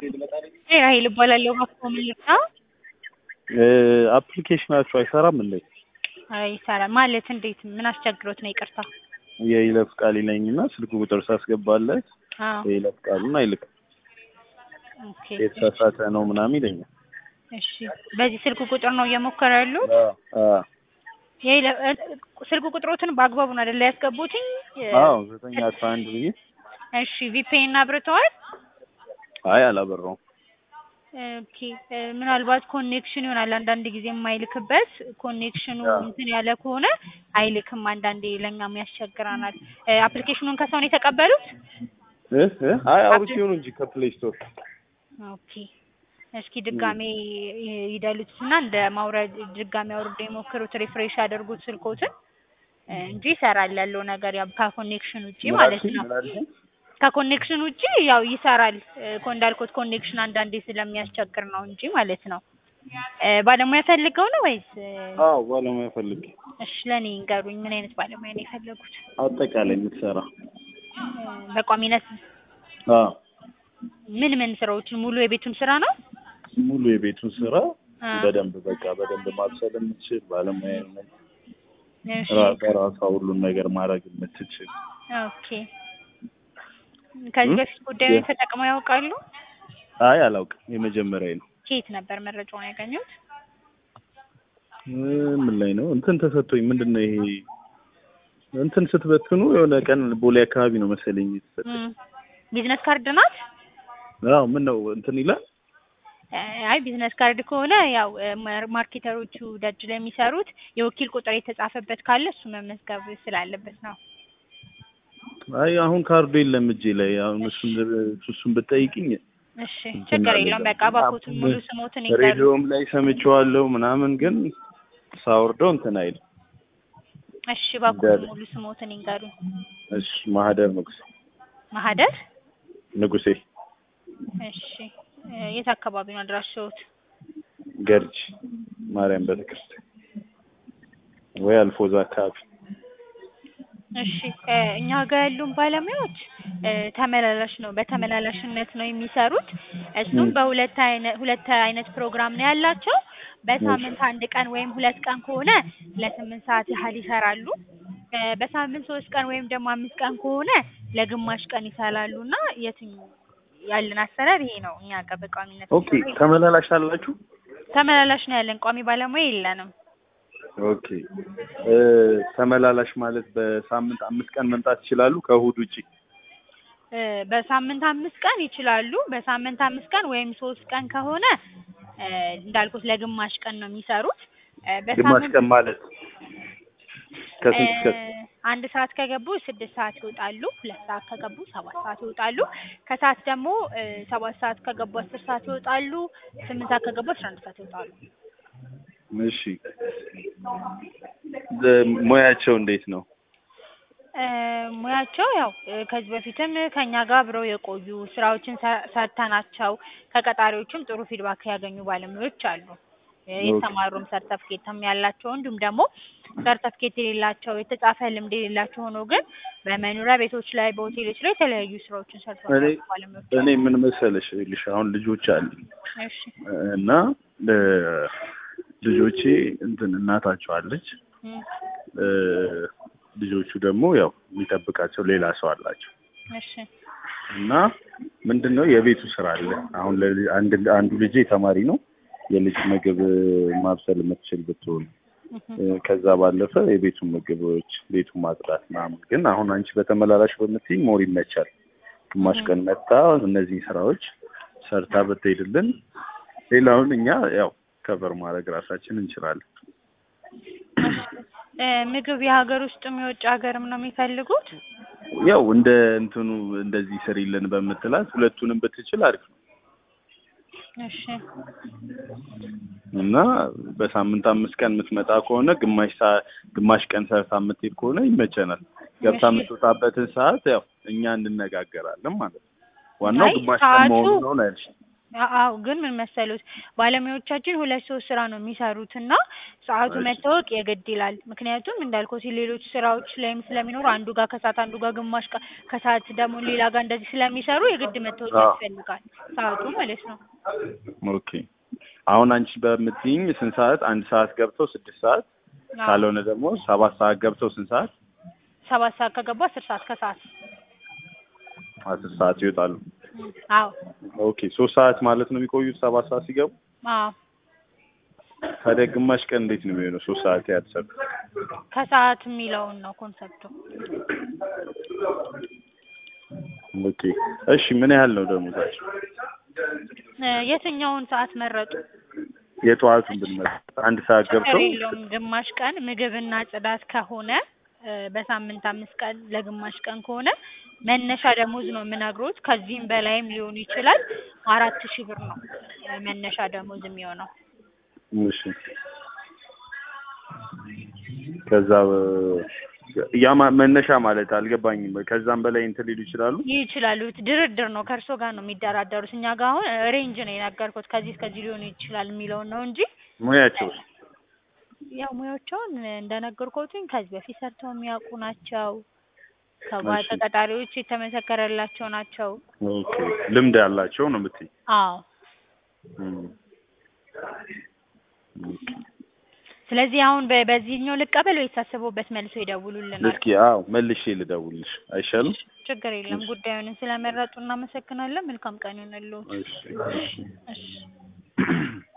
ራሄል እባላለሁ። እባክዎ ምን ልርዳ? አፕሊኬሽናችሁ አይሰራም እንዴ? አይሰራም ማለት እንዴት? ምን አስቸግሮት ነው? ይቅርታ። የይለፍ ቃል ይለኝና ስልክ ቁጥር ሳስገባለት አዎ የይለፍ ቃሉን አይልክም። ኦኬ። የተሳሳተ ነው ምናምን ይለኛል። እሺ በዚህ ስልክ ቁጥር ነው እየሞከሩ ያሉት? አዎ የይለ- እ- ስልክ ቁጥሮትን በአግባቡ ነው አይደለ ያስገቡትኝ? አዎ ዘጠኝ አስራ አንድ ብዬ እሺ ቪፒኤን አብርተዋል? አይ አላበራውም። ኦኬ እ፣ ምናልባት ኮኔክሽን ይሆናል አንዳንድ ጊዜ የማይልክበት ኮኔክሽኑ አዎ። እንትን ያለ ከሆነ አይልክም። አንዳንዴ ለእኛም ያስቸግረናል። እ፣ አፕሊኬሽኑን ከሰው ነው የተቀበሉት? እ እ አይ አውርቼው ነው እንጂ ከፕሌይ ስቶር ኦኬ እስኪ ድጋሜ ይ- ይደልቱትና እንደ ማውረድ ድጋሜ አውርደው የሞክሩት ሪፍሬሽ ያደርጉት ስልኮትን እ፣ እንጂ ይሰራል ያለው ነገር ያው ከኮኔክሽን ውጪ ማለት ነው። ከኮኔክሽን ውጪ ያው ይሰራል እ፣ እኮ እንዳልኩት ኮኔክሽን አንዳንዴ ስለሚያስቸግር ነው እንጂ ማለት ነው። እ፣ ባለሙያ ፈልገው ነው ወይስ? እ፣ አዎ ባለሙያ ፈልግ እሺ ለእኔ ይንገሩኝ፣ ምን አይነት ባለሙያ ነው የፈለጉት? አጠቃላይ የምትሰራ እ፣ በቋሚነት አዎ ምን ምን ስራዎችን ሙሉ የቤቱን ስራ ነው? ሙሉ የቤቱን ስራ አ፣ በደንብ በቃ በደንብ ማብሰል የምትችል ባለሙያ ነች። እሺ ራ- በራሷ ሁሉን ነገር ማድረግ የምትችል ኦኬ። ከዚህ እ? በፊት ጉዳዩን የ- ተጠቅመው ያውቃሉ? አይ አላውቅም፣ የመጀመሪያ ነው። ከየት ነበር መረጃውን ያገኙት? እ፣ ምን ላይ ነው እንትን ተሰጥቶኝ ምንድን ነው ይሄ እንትን ስትበትኑ የሆነ ቀን ቦሌ አካባቢ ነው መሰለኝ የተሰጠኝ። እም፣ ቢዝነስ ካርድ ናት? አዎ ምን ነው እንትን ይላል እ፣ አይ ቢዝነስ ካርድ ከሆነ ያው እ፣ ማር- ማርኬተሮቹ ደጅ ላይ የሚሰሩት የወኪል ቁጥር የተጻፈበት ካለ እሱ መመዝገብ ስላለበት ነው። አይ አሁን ካርዱ የለም እጄ ላይ አሁን እሱን እሱን ብትጠይቅኝ እሺ እንትን ችግር አለ የለውም። ደግሞ። በቃ እባክዎትን ሙሉ ስሞትን ይንገሩ። ሬዲዮም ላይ ሰምቼዋለሁ ምናምን ግን ሳወርደው እንትን አይልም። እሺ እባክዎትን ደር- ሙሉ ስሞትን ይንገሩ። እሺ ማህደር ንጉሴ ማህደር ንጉሴ እሺ እ፣ የት አካባቢ ነው አድራሻዎት? ገርጅ ማርያም ቤተክርስቲያን ወይ አልፎዛ አካባቢ እሺ እ፣ እኛ ጋር ያሉን ባለሙያዎች እ፣ ተመላላሽ ነው በተመላላሽነት ነው የሚሰሩት። እሱም ም። በሁለት አይነት ሁለት አይነት ፕሮግራም ነው ያላቸው። በሳምንት አንድ ቀን ወይም ሁለት ቀን ከሆነ ለስምንት ሰዓት ያህል ይሰራሉ። እ፣ በሳምንት ሶስት ቀን ወይም ደግሞ አምስት ቀን ከሆነ ለግማሽ ቀን ይሰራሉ እና የትኛው ያለን አሰራር ይሄ ነው። እኛ ጋር በቋሚነት ኦኬ ተመላላሽ አላችሁ ተመላላሽ ነው ያለን፣ ቋሚ ባለሙያ የለንም። ኦኬ እ፣ ተመላላሽ ማለት በሳምንት አምስት ቀን መምጣት ይችላሉ ከእሑድ ውጪ እ፣ በሳምንት አምስት ቀን ይችላሉ። በሳምንት አምስት ቀን ወይም ሶስት ቀን ከሆነ እ፣ እንዳልኩት ለግማሽ ቀን ነው የሚሰሩት። እ፣ ግማሽ በሳምንት ቀን ማለት ከስንት እስከ እ፣ አንድ ሰዓት ከገቡ ስድስት ሰዓት ይወጣሉ። ሁለት ሰዓት ከገቡ ሰባት ሰዓት ይወጣሉ። ከሰዓት ደግሞ እ፣ ሰባት ሰዓት ከገቡ አስር ሰዓት ይወጣሉ። ስምንት ሰዓት ከገቡ አስራ አንድ ሰዓት ይወጣሉ። እሺ ደ- ሙያቸው እንዴት ነው? እ፣ ሙያቸው ያው እ፣ ከዚህ በፊትም ከኛ ጋር አብረው የቆዩ ስራዎችን ሰ- ሰርተናቸው ከቀጣሪዎችም ጥሩ ፊድባክ ያገኙ ባለሙያዎች አሉ። እ፣ የተማሩም ሰርተፍኬትም ያላቸው እንዲሁም ደግሞ ሰርተፍኬት የሌላቸው የተጻፈ ልምድ የሌላቸው ሆኖ ግን በመኖሪያ ቤቶች ላይ በሆቴሎች ላይ የተለያዩ ስራዎችን ሰርተው እኔ ያሉ ባለሙያዎች እኔ አሉ። ምን መሰለሽ ይኸውልሽ አሁን ልጆች አሉኝ እሺ እና እ፣ ልጆቼ እንትን እናታቸው አለች እም፣ እ፣ ልጆቹ ደግሞ ያው የሚጠብቃቸው ሌላ ሰው አላቸው እሺ እና ምንድን ነው የቤቱ ስራ አለ። አሁን ለሊ- አንድ አንዱ ልጄ ተማሪ ነው። የልጅ ምግብ ማብሰል የምትችል ብትሆን እህም፣ እ፣ ከዛ ባለፈ የቤቱን ምግቦች ቤቱን ማጽዳት ምናምን። ግን አሁን አንቺ በተመላላሽ በምትይኝ ሞር ይመቻል። ግማሽ ቀን መጣ እነዚህ ስራዎች ሰርታ ብትሄድልን፣ ሌላውን እኛ ያው ከቨር ማድረግ ራሳችን እንችላለን። እ፣ ምግብ የሀገር ውስጥም የውጭ ሀገርም ነው የሚፈልጉት? ያው እንደ እንትኑ እንደዚህ ስሪልን በምትላት ሁለቱንም ብትችል አሪፍ ነው እሺ እና በሳምንት አምስት ቀን የምትመጣ ከሆነ ግማሽ ሰዓት ግማሽ ቀን ሰርታ የምትሄድ ከሆነ ይመቸናል። ገብታ እሺ። የምትወጣበትን ሰዓት ያው እኛ እንነጋገራለን ማለት ነው። ዋናው አይ ግማሽ ቀን ሰዓቱ መሆኑ ነው ነው ያልሽ። አ- አዎ ግን ምን መሰሉት ባለሙያዎቻችን ሁለት ሶስት ስራ ነው የሚሰሩት እና ሰዓቱ እሺ። መታወቅ የግድ ይላል። ምክንያቱም እንዳልኩት ሌሎች ስራዎች ላይም ስለሚኖሩ አንዱ ጋር ከሰዓት አንዱ ጋር ግማሽ ቀ- ከሰዓት ደግሞ ሌላ ጋር እንደዚህ ስለሚሰሩ የግድ መታወቅ አዎ። ያስፈልጋል ሰዓቱ ማለት ነው። ኦኬ አሁን አንቺ በምትይኝ ስንት ሰዓት? አንድ ሰዓት ገብተው ስድስት ሰዓት አዎ። ካልሆነ ደግሞ ሰባት ሰዓት ገብተው ስንት ሰዓት? ሰባት ሰዓት ከገቡ አስር ሰዓት ከሰዓት አስር ሰዓት ይወጣሉ። እም፣ አዎ ኦኬ ሶስት ሰዓት ማለት ነው የሚቆዩት ሰባት ሰዓት ሲገቡ። አዎ ታዲያ ግማሽ ቀን እንዴት ነው የሚሆነው? ሶስት ሰዓት ያትሰብ ከሰዓት የሚለውን ነው ኮንሰፕቱ። ኦኬ እሺ ምን ያህል ነው ደሞዛቸው? እ፣ የትኛውን ሰዓት መረጡ? የጠዋቱን ብንመጣ አንድ ሰዓት ችግር ገብተው የለውም። ግማሽ ቀን ምግብና ጽዳት ከሆነ እ፣ በሳምንት አምስት ቀን ለግማሽ ቀን ከሆነ መነሻ ደሞዝ ነው የምነግሮት። ከዚህም በላይም ሊሆን ይችላል። አራት ሺህ ብር ነው እ፣ መነሻ ደሞዝ የሚሆነው። እሺ ከዛ በ- ያ ማ- መነሻ ማለት አልገባኝም። ከዛም በላይ እንትን ሊሉ ይችላሉ። ይችላሉ። ድርድር ነው ከእርሶ ጋር ነው የሚደራደሩት። እኛ ጋር አሁን ሬንጅ ነው የነገርኩት ከዚህ እስከዚህ ሊሆን ይችላል የሚለውን ነው እንጂ ሙያቸው ያው ሙያቸውን እንደነገርኩትኝ ከዚህ በፊት ሰርተው የሚያውቁ ናቸው። እሺ። ከተቀጣሪዎች የተመሰከረላቸው ናቸው። ኦኬ ልምድ ያላቸው ነው የምትይኝ? አዎ እም። ስለዚህ አሁን በ- በዚህኛው ልቀበል ወይስ አስበውበት መልሶ ይደውሉልናል? እስኪ አዎ መልሼ ልደውልሽ አይሻልም? ችግር የለም። ጉዳዩን ስለመረጡ እናመሰግናለን። መልካም ቀን ይሁንልዎት። እሺ እሺ እሺ